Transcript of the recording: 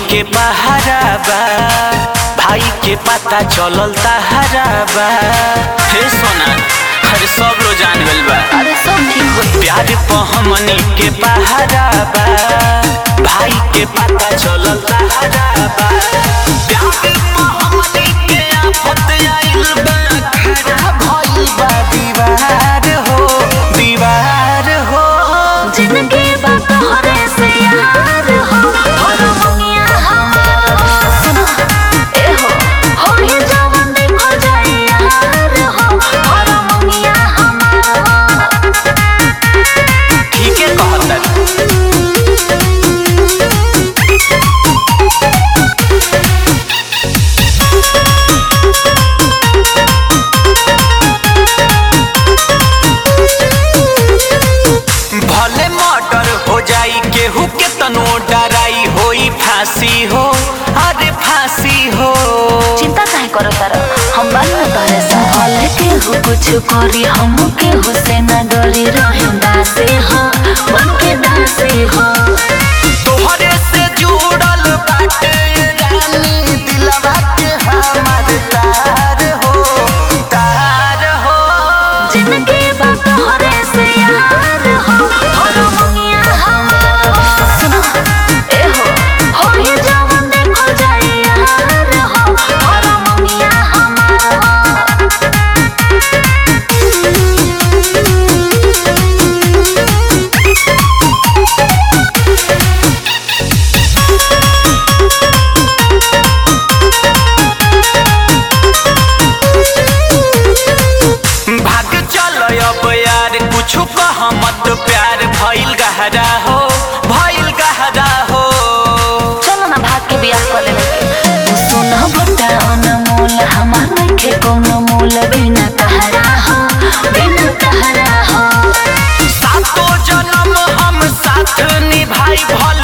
के पहारा बा भाई के पता चलल तहारा बा हे सोना अरे सब लोग जान गइल बा अरे सब ठीक हो प्यार पे हमनी के पहारा बा भाई के पता चलल तहारा बा प्यार पे हमनी के आफत आइल बा खड़ा भइल बा दीवार हो दीवार हो जिंदगी बा तोहरे से यार हो और मुनिया हमार हो सुनो ए हो हो ये जवान देखो जाए यार हो और मुनिया हमार हो ठीक है कहता भले मर्डर हो जाई केहू के तनो डराई होई फांसी हो अरे फांसी हो चिंता काहे करो तारा हम बाल न तोहरे सवाल के हो कुछ करी हम के हो से न डरी रहे दासे हो बन के दासे हो तोहरे से जुड़ल बाटे रानी दिलवा के हमार तार हो तार हो जिंदगी बा तोहरे से यार हो और मुनिया हमार हो सुनो ए हो हो ये जवान देखो जाए यार हो और मुनिया हमार हो भाग चल अब यार कुछ कह मत प्यार भइल गहरा हो भइल गहरा हो चलो ना भाग के बियाह कर लेवे सुन बता अनमोल हमार नइखे कोनो मोल बिना तहरा हो बिना तहरा हो सातो जन्म हम साथ निभाई भल